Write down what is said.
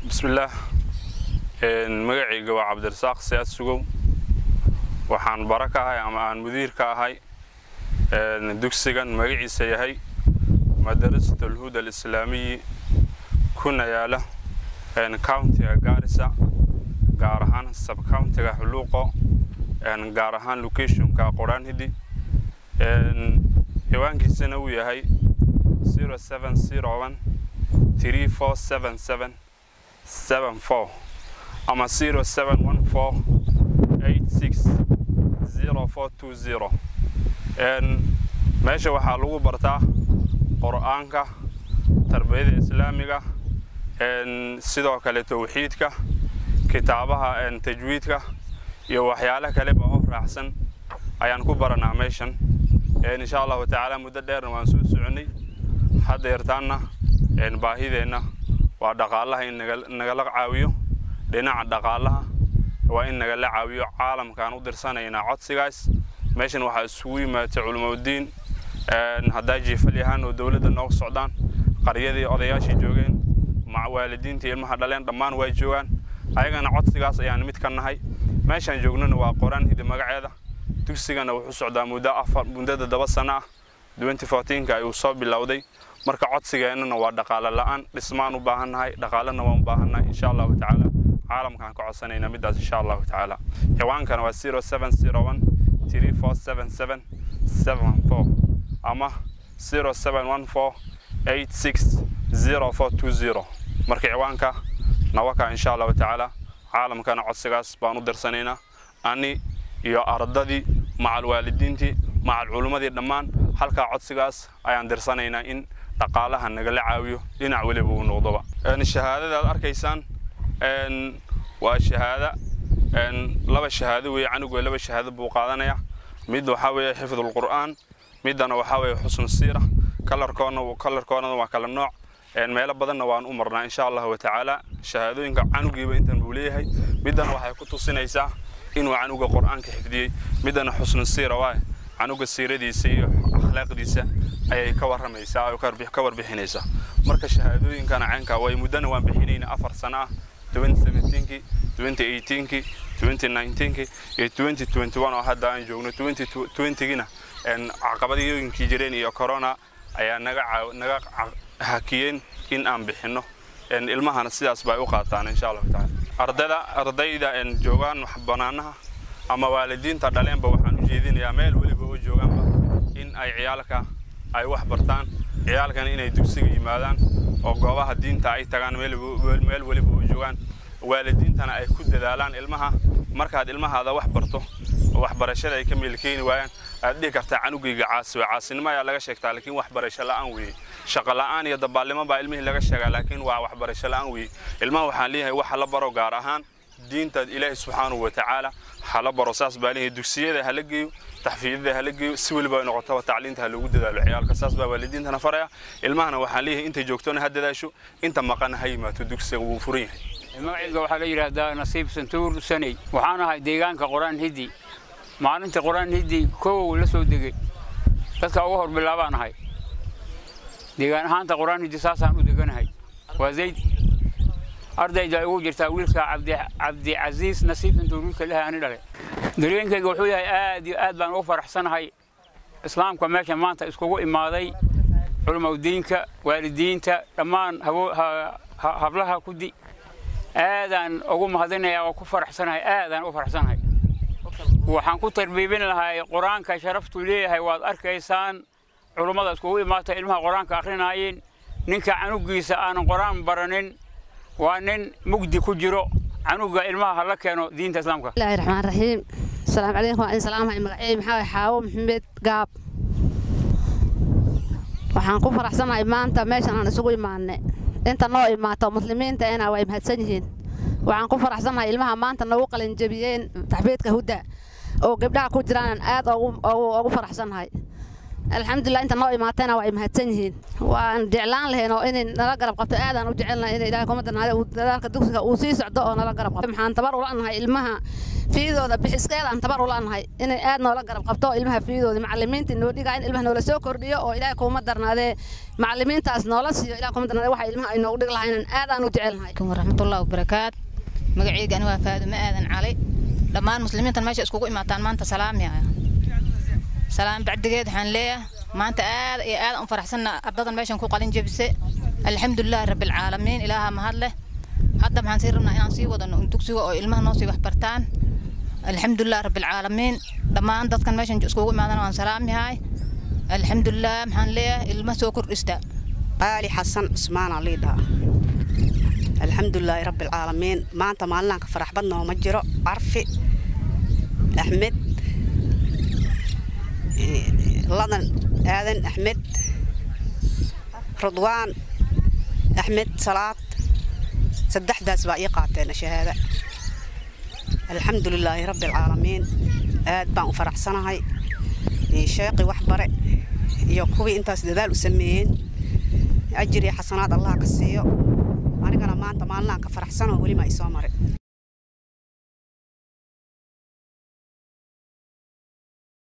bismillaah magacayga waa cabdirasaaq siyaad sugow waxaan bara ka ahay ama aan mudiir ka ahay dugsigan magaciisa yahay madarasat alhuda alislaamiyi kuna yaala countiga gaarisa gaar ahaan subcountiga xuluuqo gaar ahaan locationka qoraanhidi ciwaankiisana uu yahay ama meesha waxaa lagu bartaa qur'aanka tarbiyada islaamiga sidoo kale towxiidka kitaabaha tajwiidka iyo waxyaalo kaleba oo raacsan ayaan ku baranaa meeshan insha allahu tacaala muddo dheerna waan soo soconnay haddeertaanna baahideenna waa dhaqaalaha in nagala caawiyo dhinaca dhaqaalaha waa in nagala caawiyo caalamkaan u dirsanaynaa codsigaas meeshan waxaa isugu yimaatay culimaudiin haddaa jiifal yahaan oo dowladda nooga socdaan qaryadii odayaashii joogeen waalidiintii ilmaha dhaleen dhammaan waa joogaan ayagana codsigaas ayaan mid ka nahay meeshaan joognana waa qoraan hidi magaceeda dugsigana wuxuu socdaa muddo afar muddada daba sano ah ka ayuu soo bilowday marka codsigeennana waa dhaqaale la'aan dhismaan u baahannahay dhaqaalena waan u baahannahay insha allahu tacaala caalamkaan ka codsanayna middaas insha allahu tacaala ciwaankana waa ama marka ciwaanka nawaka insha allahu tacaala caalamkana codsigaas baan u dirsanaynaa ani iyo ardadii macal waalidiintii macal culimmadii dhammaan halkaa codsigaas ayaan dirsanaynaa in dhaqaalaha nagala caawiyo dhinac weliba uu noqdoba shahaadada aad arkaysaan waa shahaada laba shahaado weeye canugu laba shahaado buu qaadanaya mid waxaa weeye xifdulqur'aan middana waxaa weeye xusnu siira kalarkoona kalarkoonana waa kala nooc meelo badanna waan u marnaa insha allahu tacaala shahaadooyinka canugiiba intan buu leeyahay middana waxay ku tusinaysaa inuu canuga qur'aanka xifdiyey middana xusnu siira waaye canuga siiradiisa iyo akhlaaqdiisa ayay ka warramaysaa oo ka warbixinaysaa marka shahaadooyinkana caynkaa way muddana waan bixinayna afar sano ah kii kii kii iyo oo hadda aan joogno gina caqabadooyinkii jireen iyo corona ayaa naga hakiyeen in aan bixinno ilmahana sidaas bay u qaataan insha allahu taala ardada ardayda joogaan banaanaha ama waalidiinta dhaleenba waxaan u jeedinayaa meel weliba oo joogaanba in ay ciyaalka ay wax bartaan ciyaalkana inay dugsiga yimaadaan oo goobaha diinta ay tagaan meel weliba oo joogaan waalidiintana ay ku dadaalaan ilmaha markaad ilmahaada wax barto waxbarashada ay ka meelkeeni waayaan aad dhihi kartaa canugayga caasi waa caasinimo ayaa laga sheegtaa laakiin waxbarasho la'aan weeye shaqo la'aan iyo dabaallimo baa ilmihii laga sheegaa laakiin waa waxbarasho la'aan weeye ilmaha waxaan leeyahay waxa la baro gaar ahaan diinta ilaahi subxaanahu wa tacaala hala baro saas baa leeyahay dugsiyada hala geeyo taxfiidyada hala geeyo si weliba ay noqotaba tacliinta ha loogu dadaalo ciyaalka saas baa waalidiintana faraya ilmahana waxaan leeyahay intay joogtona ha dadaasho inta maqana ha yimaato dugsiga wuu furan yahay magacayga waxaa la yidhaahdaa nasiib santuur saney waxaan ahay deegaanka quraan hiddi maalinta quraan hiddi kow la soo degay dadka uga hor bilaabaan ahay deegaan ahaanta quraan hiddi saasaan u deganahay waa zayd ardayda ay ugu jirtaa wiilka cabdicasiis nasiib santuur wiilka lehay ani dhale dareenkayga wuxuu yahay aad iyo aad baan ugu faraxsanahay islaamka meesha maanta iskugu imaaday culimaudiinka waalidiinta dhammaan hablaha kudi aadaan ugu mahadinayaa oo ku faraxsanahay aadaan u faraxsanahay waxaan ku tarbiibin lahay qur-aanka sharaftuu leeyahay waad arkaysaan culummada iskugu imaatay ilmaha qur-aanka akhrinaayeen ninka canugiisa aanan qur-aan baranin waa nin mugdi ku jiro canuga ilmaha hala keeno diinta islaamka bismillahi raxmaan raxiim asalaamu calaykum waa idin salaamahay magacayay maxaa waay xaawo maxamed gaab waxaan ku faraxsanahay maanta meeshan aan isugu imaanay inta noo imaato muslimiinta ina way mahadsan yihiin waxaan ku faraxsanahay ilmaha maanta nagu qalinjabiyeen taxfiidka hudda oo gabdhaha ku jiraan aad ugu faraxsanahay alxamdulilah inta noo imaatayna waa ay mahadsan yihiin waan jeclaan lahayn oo inay nala garab qabto aadaan u jecelnahay in ilahay kuma darnaade dadaalka dugsiga uu sii socdo oo nala garab qabto maxaan tabar ula nahay ilmaha fiidooda bixiskeedaan tabar ula nahay inay aad noola garab qabto oo ilmaha fiidooda macalimiinta noo dhigaa in ilmaha noola soo kordhiyo oo ilaahay kuma darnaadee macalimiintaas noola siiyo ilahay kuma darnaade waxa ilmaha ay noogu dhig lahaynan aadaan u jecelnahay waraxmatullahi wabarakaat magacayga ani waa faadumo aadan cali dhammaan muslimiintan meesha iskugu imaataan maanta salaami ah salaam bacdigeed waxaan leeyahay maanta aad iyo aad u faraxsanna ardadan meeshan ku qalin jebise alxamdulilaahi rabbilcaalamiin ilaaha mahad leh hadda maxaan sii rabnaa inaan sii wadano dugsiga oo ilmaha noo sii waxbartaan alxamdulilah rabbilcaalamiin dhammaan dadkan meeshan iskugu imaadana waan salaamihay alxamdulilah maxaan leeyahay ilma soo kordhista qaali xasan cusmaana liidhaa alxamdulilaahi rabbilcaalamiin maanta maalinanka farax badnoo ma jiro carfi axmed ladan aadan axmed rudwaan axmed salaad saddexdaas baa ii qaateen shahaada alxamdulilaahi rabbilcaalamiin aad baan u faraxsanahay sheeqi waxbare iyo kuwii intaas dadaal u sameeyeen ajir iyo xasanaad allah ka siiyo anigana maanta maalinaan ka faraxsanoo weli ma ay soo marin